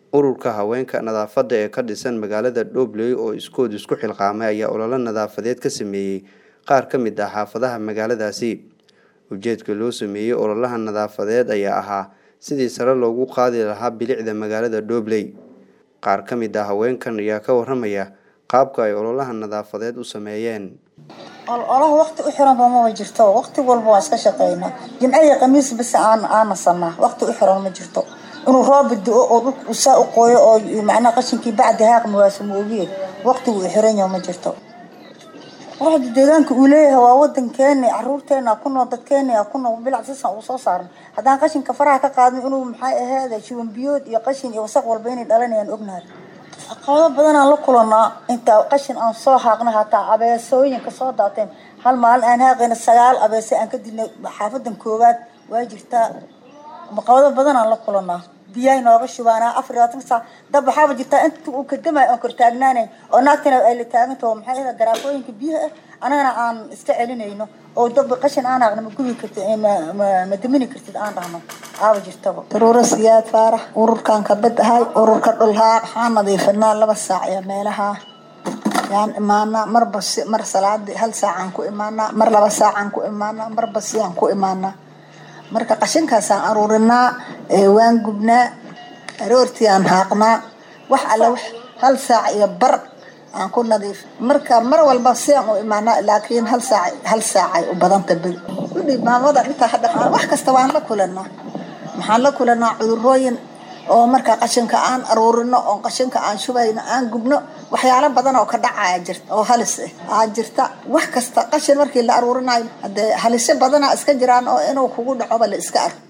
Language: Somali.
ururka haweenka nadaafadda ee ka dhisan magaalada dhobley oo iskood isku xilqaamay ayaa ololo nadaafadeed ka sameeyey qaar ka mid ah xaafadaha magaaladaasi ujeedka loo sameeyey ololaha nadaafadeed ayaa ahaa sidii sare loogu qaadi lahaa bilicda magaalada dhobley qaar ka mid ah haweenkan ayaa ka waramaya qaabka ay ololaha nadaafadeed u sameeyeen ololaha waqti u xiranba maba jirto waqti walba waan iska shaqeynaa jimco iyo khamiis bas aan aanasanaa waqti u xiran ma jirto inuu roobi do-o oo dhulka saa u qooyo oo macnaha qashinkii bacdi haaqmi waasa ma ogiye waqtigu u xiran yaho ma jirto quruxda deegaanka uu leeyahay waa wadankeena caruurteena ku nool dadkeena ku nool bilac sisan uu soo saaran haddaan qashinka faraha ka qaadin inuu maxay ahaada shuban biyood iyo qashin iyo wasaq walba inay dhalanayaan ognahay caqabado badanaan la kulanaa intaa qashin aan soo haaqna hataa abeesooyinka soo daateen hal maalin aan haaqayna sagaal abeese aan ka dilnay xaafadan koowaad waa jirtaa caqabado badanaan la kulanaa biyahay nooga shubaanaa afar iyo labaatan saac dab waxaaba jirtaa inta uu kadamay oon kor taagnaanayn oo naagtana ay la taagantaho maxay ahayd garaafooyinka biyaha ah anagana aan iska celinayno oo dab qashin aan haaqna ma gubi kartid ma damini kartid aan dhahno aaba jirtaba daruuro siyaad faarax ururkan kabad ahay ururka dhulhaa waxaan nadiifinaa laba saac iyo meelaha yaan imaanaa marba si mar salaadii hal saacaan ku imaanaa mar laba saacaan ku imaanaa marba siyaan ku imaanaa marka qashinkaasaan aruurinaa waan gubnaa aroortii aan haaqnaa wax alle wax hal saac iyo bar aan ku nadiif marka mar walba siaan u imaanaa laakiin hal saac hal saacay u badanta beri kudhi maamada intaa hadha wax kasta waan la kulanaa maxaan la kulanaa cudurooyin oo marka qashinka aan aruurino oo qashinka aan shubayno aan gubno waxyaalo badan oo ka dhacaya jirta oo halis ah aa jirta wax kasta qashin markii la aruurinayo hadee halisyo badana iska jiraan oo inuu kugu dhacoba la iska arko